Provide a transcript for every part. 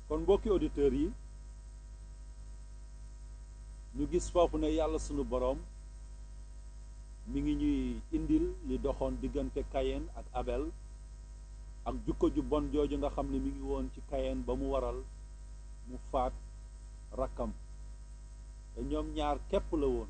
kon mbokki auditeurs yi ñu gis foofu ne yàlla sunu boroom mi ngi ñuy indil li doxoon diggante Kayen ak Abel ak jukko ju bon jooju nga xam ne mi ngi woon ci Kayen ba mu waral mu faat rakkam te ñoom ñaar képp la woon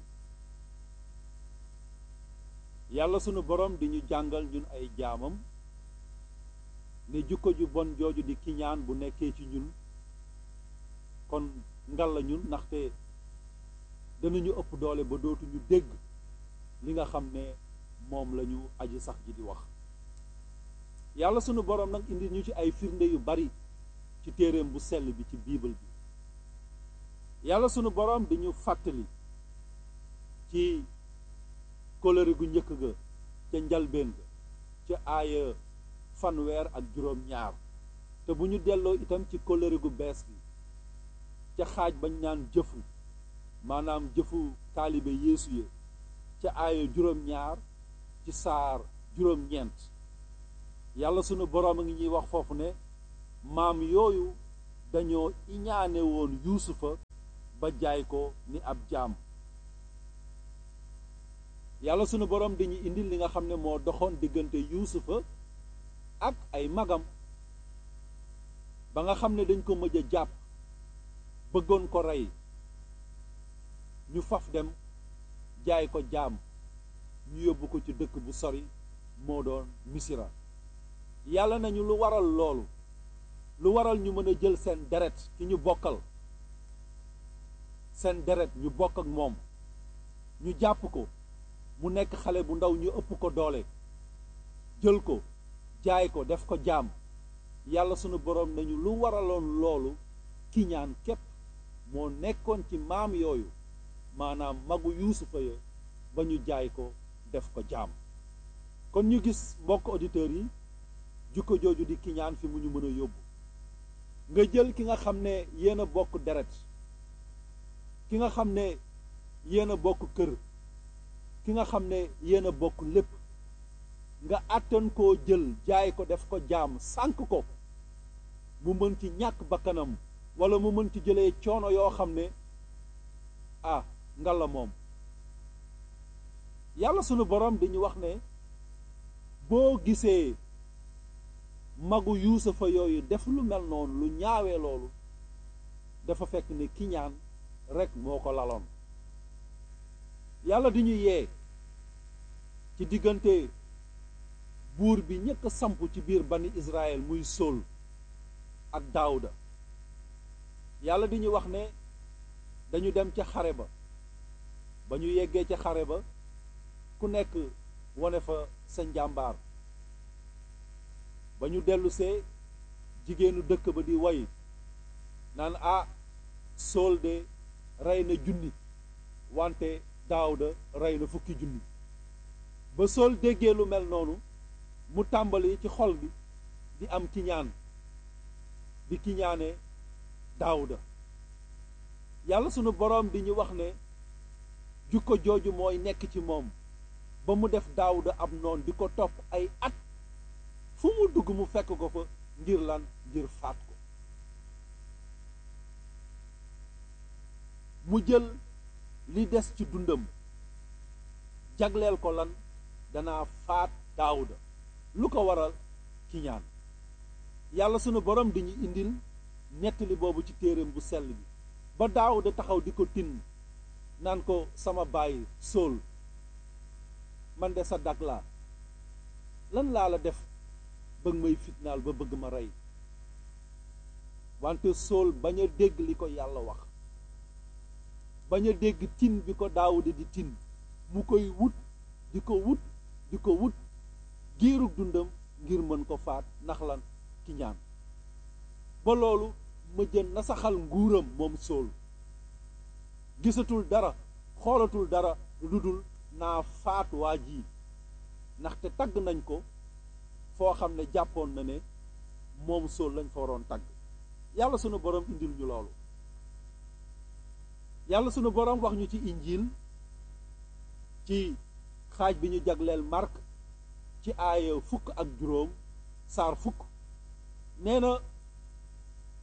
yàlla sunu boroom di ñu jàngal ñun ay jaamam ne jukko ju bon jooju di kiñaan bu nekkee ci ñun kon ngal la ñun ndaxte danañu ëpp doole ba dootuñu dégg li nga xam ne moom lañu aji sax ji di wax yàlla sunu boroom nag indi ñu ci ay firnde yu bari ci téereem bu sell bi ci biibal bi yàlla sunu boroom di ñu fàttali ci kóllëre gu njëkk ga ca njalbeen ga ca aaya fanweer ak juróom ñaar te bu ñu delloo itam ci kóllëre gu bees gi ca xaaj bañ naan jëfu maanaam jëfu taalibe yeesu ya ca aaya juróom ñaar ci saar juróom ñeent yàlla sunu boroom a ngi ñuy wax foofu ne maam yooyu dañoo iñaane woon yuusufa ba jaay ko ni ab jaam yàlla sunu boroom dañuy indil li nga xam ne moo doxoon diggante yuusufa ak ay magam ba nga xam ne dañ ko mëj a jàpp bëggoon ko rey ñu faf dem jaay ko jaam ñu yóbbu ko ci dëkk bu sori moo doon misira yàlla nañu lu waral loolu lu waral ñu mën a jël seen deret ki ñu bokkal seen deret ñu bokk ak moom ñu jàpp ko mu nekk xale bu ndaw ñu ëpp ko doole jël ko jaay ko def ko jaam yàlla sunu boroom nañu lu waraloon loolu kiñaan képp moo nekkoon ci maam yooyu maanaam magu yuusufa ya ba ñu jaay ko def ko jaam kon ñu gis mbokk auditeurs yi jukko jooju di kiñaan fi mu ñu mën a yóbbu nga jël ki nga xam ne yéen a bokk deret ki nga xam ne yéen a bokk kër ki nga xam ne yéen a bokk lépp nga àttan koo jël jaay ko def ko jaam sànk ko mu mën ci ñàkk bakkanam wala mu mën ci jëlee coono yoo xam ne ah ngalla moom yàlla sunu borom dañu wax ne boo gisee magu yuusufa yooyu def lu mel noonu lu ñaawee loolu dafa fekk ne kiñaan rekk moo ko laloon yàlla di ñu yee ci diggante buur bi ñëkk a samp ci biir bani Israël muy Sóol ak Daawuda yàlla di ñu wax ne dañu dem ca xare ba ba ñu yeggee ca xare ba ku nekk wone fa sa njàmbaar ba ñu dellusee jigéenu dëkk ba di way naan ah Sóol de rey na junni wante Daawuda rey na fukki junni ba Sóol déggee lu mel noonu mu tàmbali ci xol bi di am kiñaan di kiñaane Daawuda yàlla sunu boroom di ñu wax ne jukko jooju mooy nekk ci moom ba mu def Daawuda ab noon di ko topp ay at fu mu dugg mu fekk ko fa ngir lan ngir faat ko mu jël li des ci dundam jagleel ko lan danaa faat Daawuda lu ko waral kiñaan yàlla sunu borom di ñu indil nettali boobu ci téereem bu sell bi ba Daawuda taxaw di ko tin naan ko sama baay Sóol man de sa dag laa lan laa la def bëgg may fitnaal ba bëgg ma rey wante Sóol bañ a dégg li ko yàlla wax bañ a dégg tin bi ko Daawuda di tin mu koy wut di ko wut di ko wut giirug dundam ngir mën ko faat ndax lan ki ñaan ba loolu ma jën na saxal nguuram moom Sóol gisatul dara xoolatul dara lu dul naa faat waa ji ndaxte tagg nañ ko foo xam ne jàppoon na ne moom Sóol lañ fa waroon tagg yàlla sunu borom indil ñu loolu yàlla sunu borom wax ñu ci injiil ci xaaj bi ñu jagleel Mark ci aaya fukk ak juróom saar fukk nee na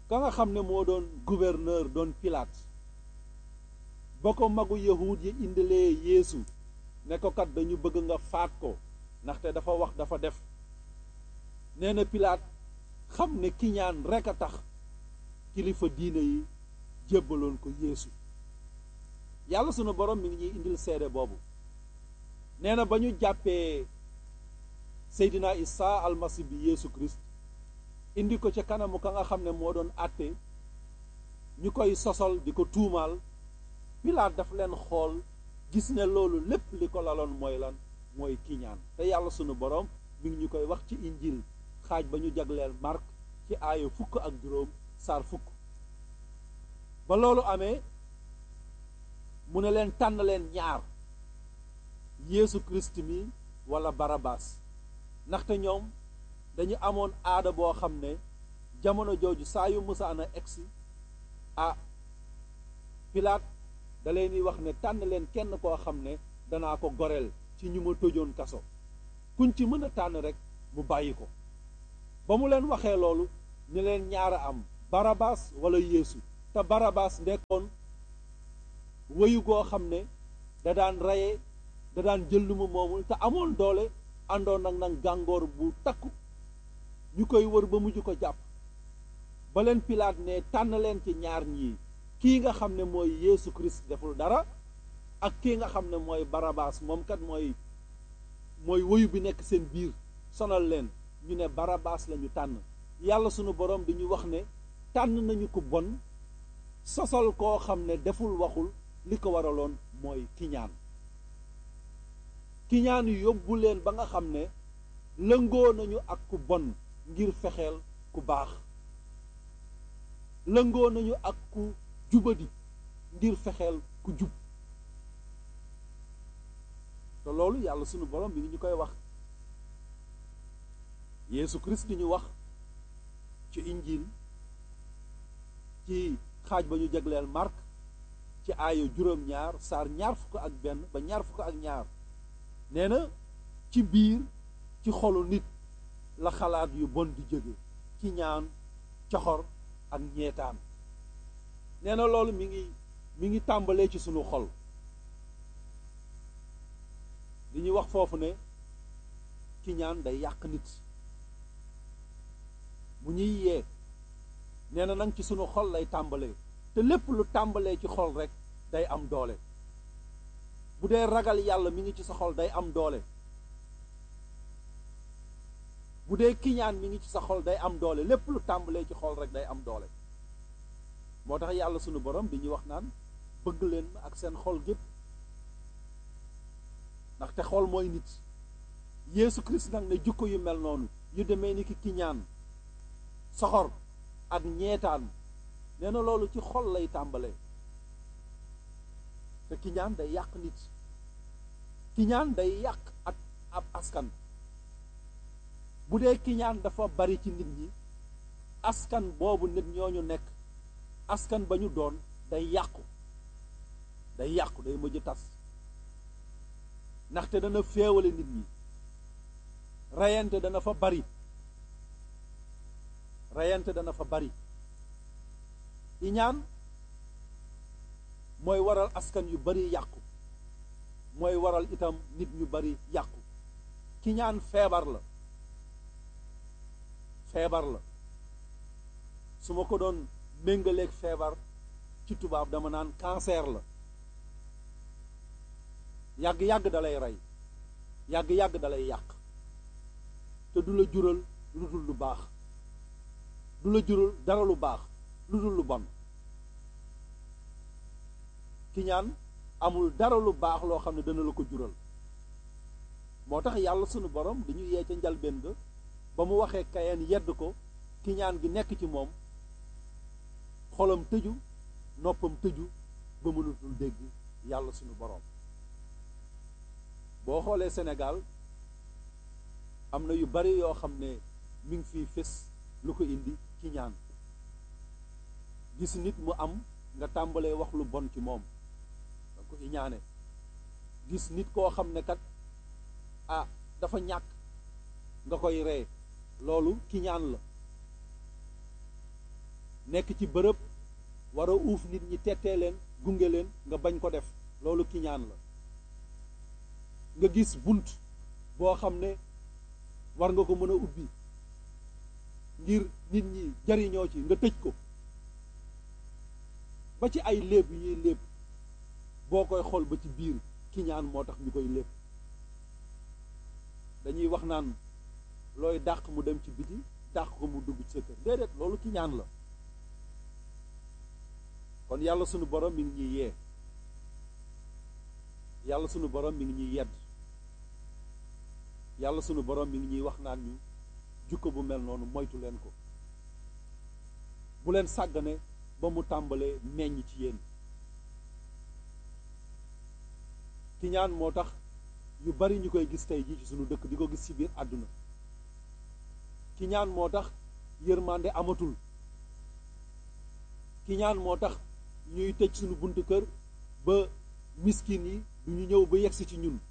ka nga xam ne moo doon gouverneur doon Pilate ba ko magu yahud yi indilee Yeesu ne ko kat dañu bëgg nga faat ko ndaxte dafa wax dafa def nee na Pilate xam ne kiñaan rekk a tax kilifa diine yi jébbaloon ko Yeesu yàlla sunu borom mi ngi ñuy indil seede boobu nee na ba ñu jàppee Seydina Isa almasi bi Yeesu Christ indi ko ca kanamu ka nga xam ne moo doon àtte ñu koy sosol di ko tuumaal Pilaat daf leen xool gis ne loolu lépp li ko laloon mooy lan mooy kiñaan te yàlla sunu borom mi ngi ñu koy wax ci injil xaaj ba ñu jagleel Mark ci aaya fukk ak juróom saar fukk ba loolu amee mu ne leen tànn leen ñaar Yeesu Christ mi walla Barabaas ndaxte ñoom dañu amoon aada boo xam ne jamono jooju saa yu musaana egsi ah Pilaat da leen di wax ne tànn leen kenn koo xam ne danaa ko goreel ci ñu ma tëjoon kaso kuñ ci mën a tànn rek mu bàyyi ko ba mu leen waxee loolu ñu leen ñaara am Barabaas walla Yeesu te Barabaas nekkoon wéyu goo xam ne da daan reye da daan jël lu mu moomul te amoon doole àndoon nag nag gàngoor bu takku ñu koy wër ba mujj ko jàpp ba leen Pilaat ne tànn leen ci ñaar ñii kii nga xam ne mooy Yeesu Christ deful dara ak kii nga xam ne mooy Barabaas moom kat mooy mooy woyu bi nekk seen biir sonal leen ñu ne Barabaas la ñu tànn yàlla sunu borom di ñu wax ne tànn nañu ko bon sosal koo xam ne deful waxul li ko waraloon mooy kiñaan kiñaan yóbbu leen ba nga xam ne lëngoo nañu ak ku bon ngir fexeel ku baax lëngoo nañu ak ku jubadi ngir fexeel ku jub te loolu yàlla sunu borom mi ngi ñu koy wax Yeesu Christ di ñu wax ci injil ci xaaj ba ñu jagleel Mark ci aayo juróom-ñaar saar ñaar fukk ak benn ba ñaar fukk ak ñaar nee na ci biir ci xolu nit la xalaat yu bon di jóge ci ñaan coxor ak ñeetaan nee na loolu mi ngi mi ngi tàmbalee ci sunu xol li ñuy wax foofu ne ki ñaan day yàq nit mu ñuy yee nee na nag ci sunu xol lay tàmbalee te lépp lu tàmbalee ci xol rek day am doole bu dee ragal yàlla mi ngi ci sa xol day am doole bu dee kiñaan mi ngi ci sa xol day am doole lépp lu tàmbalee ci xol rek day am doole moo tax yàlla sunu borom di ñuy wax naan bëgg leen ak seen xol gépp ndaxte xol mooy nit Yeesu Christ nag ne jukko yu mel noonu yu demee ni ki kiñaan soxor ak ñeetaan nee na loolu ci xol lay tàmbalee te kiñaan day yàq nit kiñaan day yàq ak ab askan bu dee kiñaan dafa bari ci nit ñi askan boobu nit ñooñu nekk askan ba ñu doon day yàqu day yàqu day mujj tas ndaxte dana féewale nit ñi reyante dana fa bari reyante dana fa bari iñaan mooy waral askan yu bari yàqu mooy waral itam nit ñu bari yàqu kiñaan feebar la feebar la su ma ko doon méngaleeg feebar ci tubaab dama naan cancer la yàgg-yàgg dalay rey yàgg-yàgg dalay yàq te du la jural lu dul lu baax du la jural dara lu baax lu dul lu bon kiñaan amul dara lu baax loo xam ne dana la ko jural moo tax yàlla sunu borom dañu yee ca njalbeen ga ba mu waxee kayeen yedd ko kiñaan gi nekk ci moom xolam tëju noppam tëju ba mënatul dégg yàlla sunu borom boo xoolee Sénégal am na yu bari yoo xam ne mi ngi fiy fés lu ko indi kiñaan gis nit mu am nga tàmbalee wax lu bon ci moom da ko iñaane gis nit koo xam ne kat ah dafa ñàkk nga koy ree loolu kiñaan la nekk ci bërëb war a uuf nit ñi tettee leen gunge leen nga bañ ko def loolu kiñaan la nga gis bunt boo xam ne war nga ko mën a ubbi ngir nit ñi jariñoo ci nga tëj ko ba ci ay léeb yi ñuy léeb boo koy xool ba ci biir kiñaan moo tax ñu koy léeb dañuy wax naan looy dàq mu dem ci biti dàq ko mu dugg ci sa kër déedéet loolu kiñaan la kon yàlla sunu borom mi ngi ñuy yee yàlla sunu borom mi ngi ñuy yedd yàlla sunu borom mi ngi ñuy wax naan ñu jukko bu mel noonu moytu leen ko bu leen sàggane ba mu tàmbalee meññ ci yéen kiñaan moo tax yu bari ñu koy gis tey jii ci sunu dëkk di ko gis ci biir àdduna kiñaan moo tax yërmande amatul kiñaan moo tax ñuy tëj sunu buntu kër ba miskin yi du ñu ñëw ba yegsi ci ñun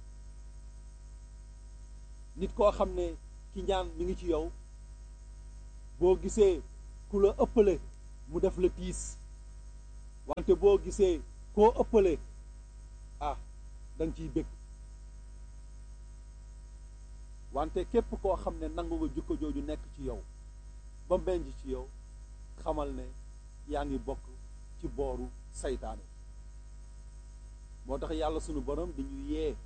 nit koo xam ne kiñaan mi ngi ci yow boo gisee ku la ëppale mu def la tiis wante boo gisee koo ëppale ah da nga ciy bëgg wante képp koo xam ne nangu nga jukko jooju nekk ci yow ba mbenj ci yow xamal ne yaa ngi bokk ci booru saytaane moo tax yàlla sunu borom di ñu yee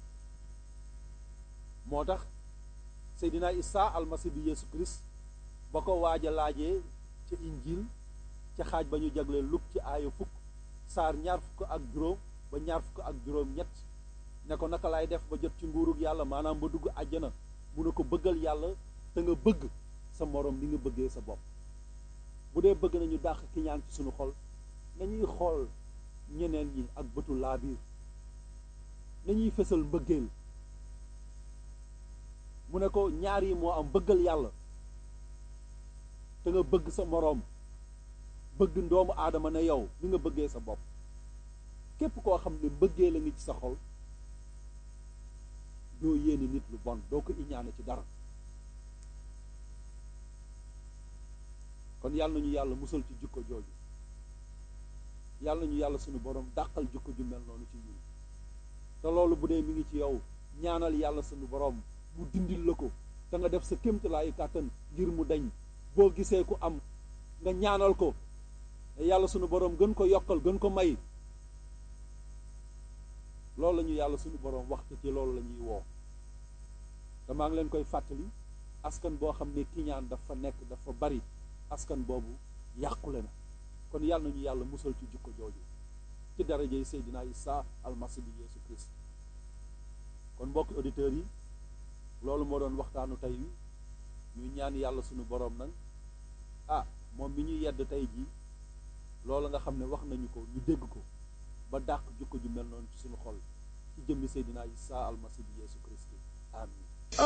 moo tax Seydina Isa almasi bi Yeesu Christ ba ko waaj a laajee ca injil ca xaaj ba ñu jagleel luk ci aaya fukk saar ñaar fukk ak juróom ba ñaar fukk ak juróom ñett ne ko naka laay def ba jot ci nguurug yàlla maanaam ba dugg àjjana mu ne ko bëggal yàlla te nga bëgg sa moroom ni nga bëggee sa bopp bu dee bëgg nañu dàq ki ñaan ci sunu xol nañuy xool ñeneen ñi ak bëtu laabiir nañuy fësal mbëggeel mu ne ko ñaar yi moo am bëggal yàlla te nga bëgg sa moroom bëgg ndoomu aadama ne yow ni nga bëggee sa bopp képp koo xam ne mbëggee la ngi ci sa xol doo yéene nit lu bon doo ko iñaane ci dara kon yàlla nañu yàlla musal ci jukko jooju yàlla nañu yàlla sunu borom dàqal jukko ju mel noonu ci ñun te loolu bu dee mi ngi ci yow ñaanal yàlla sunu borom mu dindil la ko te nga def sa kéemtalaayu kàttan ngir mu dañ boo gisee ku am nga ñaanal ko te yàlla sunu borom gën ko yokkal gën ko may loolu la ñu yàlla sunu borom waxtu ci loolu la ñuy woo te maa ngi leen koy fàttali askan boo xam ne kiñaan dafa nekk dafa bari askan boobu yàqule na kon yàlla nañu yàlla musal ci jukko jooju ci darajey Seydina Isa almasi bi Yeesu Christ kon mbokki auditeurs yi loolu moo doon waxtaanu tey wi ñuy ñaan yàlla sunu borom nag ah moom mi ñu yedd tey jii loolu nga xam ne wax nañu ko ñu dégg ko ba dàq jukko ju mel noonu ci suñu xol ci jëmmi Seydina Isa almasi bi Yeesu Christ amin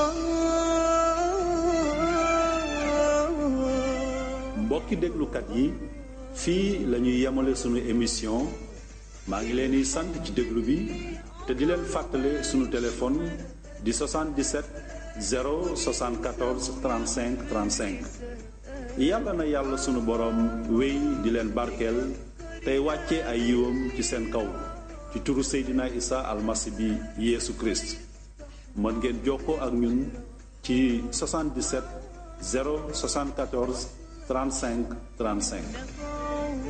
mbokki déglukat yi fii la ñuy yemale sunu émission maa ngi leen di sant ci déglu bi te di leen fàttale sunu téléphone di 77 074 35 35 yàlla na yàlla sunu boroom wéy di leen barkeel tey wàcce ay yiwam ci seen kaw ci turu Seydina Isa almasi bi Yeesu Christ mën ngeen jokkoo ak ñun ci 77 074 35 35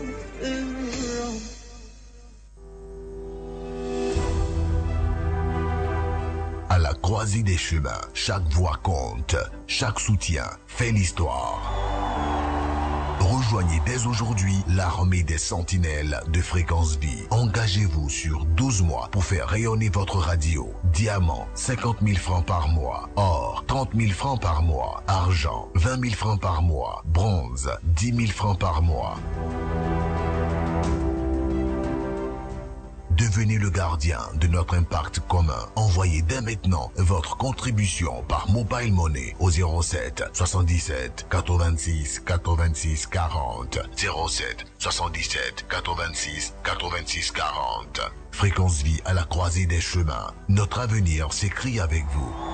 À la croisée des chemins, chaque voix compte, chaque soutien fait l'histoire. Rejoignez dès aujourd'hui l'armée des sentinelles de fréquence vie. Engagez-vous sur 12 mois pour faire rayonner votre radio. Diamant, 50 000 francs par mois. Or, 30 000 francs par mois. Argent, 20 000 francs par mois. Bronze, 10 000 francs par mois. Devenez le gardien de notre impact commun. Envoyez dès maintenant votre contribution par Mobile Money au 07 77 86 86 40. 07 77 86 86 40. Fréquence vie à la croisée des chemins. Notre avenir s'écrit avec vous.